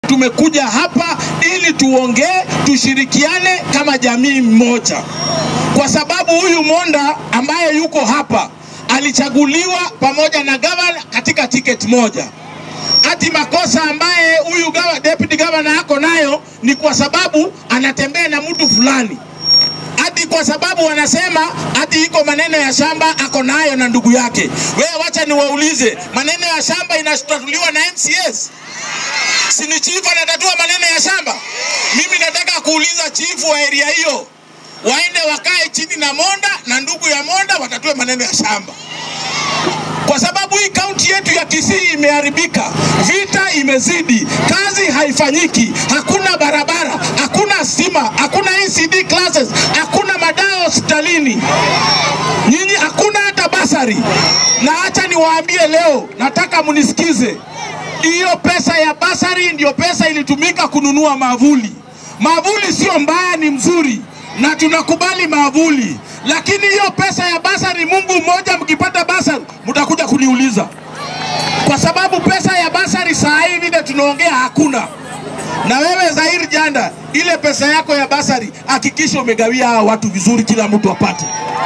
tumekuja hapa ili tuongee, tushirikiane kama jamii mmoja, kwa sababu huyu Monda ambaye yuko hapa alichaguliwa pamoja na gavana katika tiketi moja. Ati makosa ambaye huyu gawa, deputy governor ako nayo ni kwa sababu anatembea na mtu fulani ati kwa sababu wanasema ati iko maneno ya shamba ako nayo na ndugu yake. Wewe wacha niwaulize, maneno ya shamba inatatuliwa na MCS? Si ni chifu anatatua maneno ya shamba? Mimi nataka kuuliza chifu wa area hiyo waende wakae chini na Monda na ndugu ya Monda watatue maneno ya shamba kwa sababu hii kaunti yetu ya Kisii imeharibika, vita imezidi, kazi haifanyiki, hakuna barabara, hakuna stima, hakuna ECD classes, hakuna madawa hospitalini, nyinyi hakuna hata basari. Na acha niwaambie leo, nataka mnisikize, hiyo pesa ya basari ndio pesa ilitumika kununua mavuli. Mavuli sio mbaya, ni mzuri na tunakubali mavuli, lakini hiyo pesa ya basari, Mungu mmoja, mkipata basari mtakuja kuniuliza, kwa sababu pesa ya basari saa hii vile tunaongea hakuna. Na wewe Zahir Janda, ile pesa yako ya basari hakikisha umegawia hawa watu vizuri, kila mtu apate,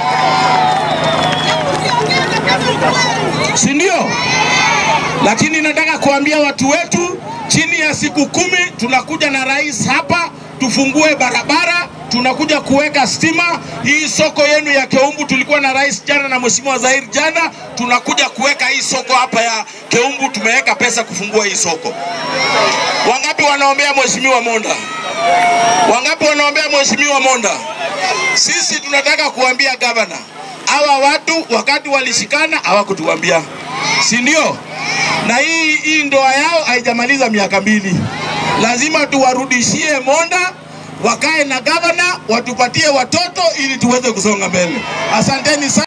si ndio? Lakini nataka kuambia watu wetu, chini ya siku kumi tunakuja na rais hapa, tufungue barabara tunakuja kuweka stima. Hii soko yenu ya Keumbu tulikuwa na rais jana na mheshimiwa Zahir jana, tunakuja kuweka hii soko hapa ya Keumbu, tumeweka pesa kufungua hii soko. Wangapi wanaombea mheshimiwa Monda? Wangapi wanaombea mheshimiwa Monda? Sisi tunataka kuambia gavana, hawa watu wakati walishikana hawakutuambia, si ndio? Na hii hii ndoa yao haijamaliza miaka mbili, lazima tuwarudishie Monda wakae na gavana watupatie watoto ili tuweze kusonga mbele. Asanteni sana.